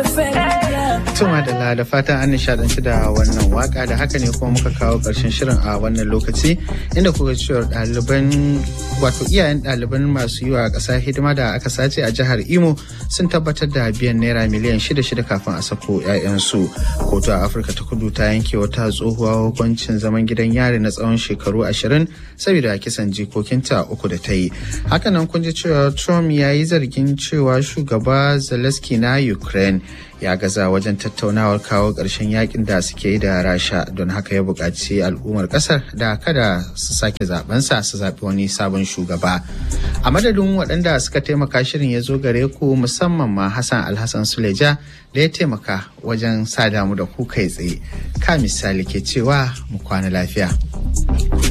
Tuma da da fatan an nishadanci da wannan waka da haka ne kuma muka kawo ƙarshen shirin a wannan lokaci inda kuka cewa ɗaliban wato iyayen ɗaliban masu yi wa ƙasa hidima da aka sace a jihar Imo sun tabbatar da biyan naira miliyan shida shida kafin a sako 'ya'yansu. Kotu a Afirka ta kudu ta yanke wata tsohuwa hukuncin zaman gidan yari na tsawon shekaru ashirin saboda kisan jikokinta uku da ta yi. Hakanan kun ji cewa Trump ya yi zargin cewa shugaba Zelensky na Ukraine ya gaza wajen tattaunawar kawo ƙarshen yakin da suke yi da rasha don haka ya buƙaci al'ummar ƙasar da kada su sake zabensa su zaɓi wani sabon shugaba a madadin waɗanda suka taimaka shirin ya zo gare ku musamman ma hassan alhassan suleja da ya taimaka wajen sa damu da ku kai tsaye ka misali ke cewa mu kwana lafiya.